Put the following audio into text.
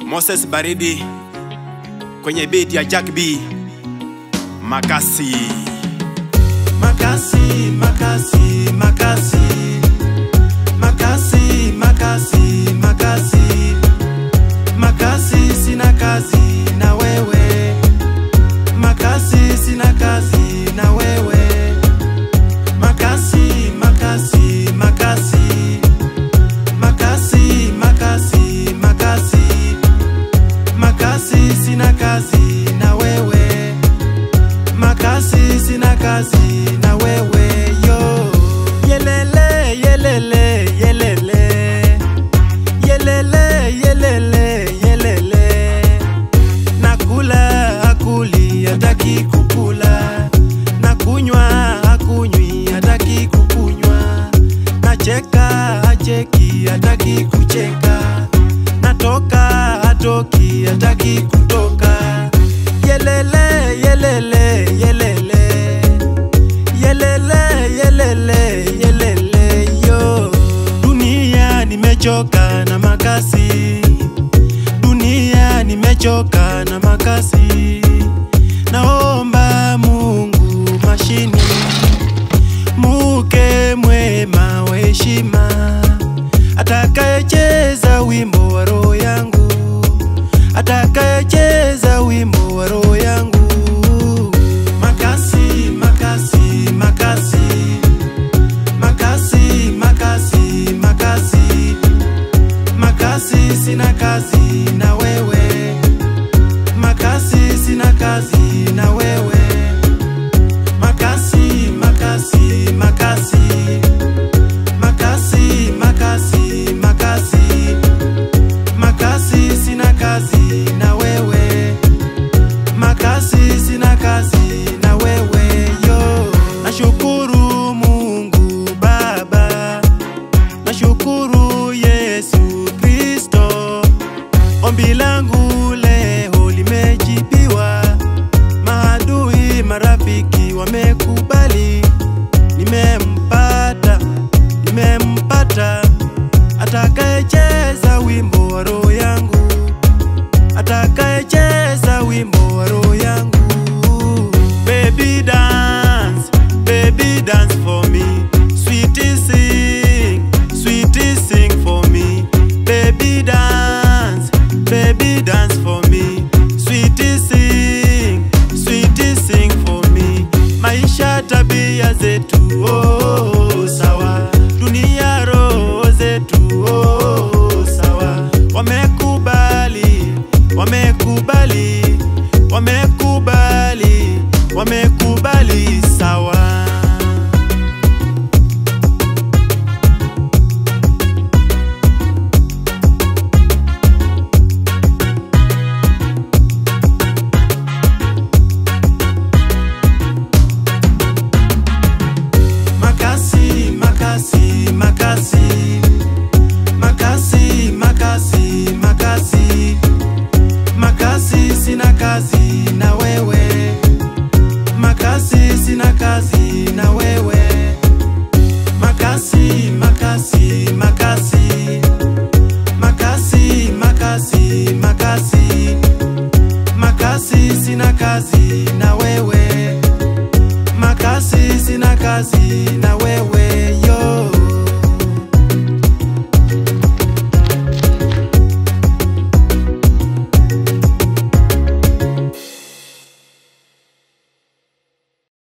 Moses Baridi kwenye beat ya Jack B. Makasi. Makasi, makasi, makasi. Makasi, makasi, makasi. Makasi sina kazi na wewe. Makasi sina kazi na wewe. Makasi, makasi, makasi. Makasi, makasi, makasi. Makasi sina kazi na wewe. Makasi sina kazi na wewe yo. Yelele, yelele, yelele. Yelele, yelele, yelele. Nakula akuli hataki kukula. Nakunywa akunywi hataki kukunywa. Nacheka acheki hataki kucheka. Natoka hatoki hataki kutoka. Yelele, yelele, yelele. Yelele, yelele, yelele, yo. Dunia nimechoka na makasi. Dunia nimechoka na makasi. Naomba Mungu mashini. Muke mwema wa heshima. Atakayecheza wimbo wa roho yangu. Atakayecheza wimbo wa roho yangu. Makasi, makasi, makasi. Makasi, makasi, makasi. Makasi sina kazi na wewe. Makasi sina kazi na wewe. Makasi, makasi, makasi. Makasi, makasi, makasi. Makasi sina kazi na wewe. Makasi sina kazi na wewe yo. Nashukuru Mungu Baba. Nashukuru Yesu Kristo. Ombi langu leo limejibiwa. Maadui marafiki wamekubali. Nimempata, nimempata atakayecheza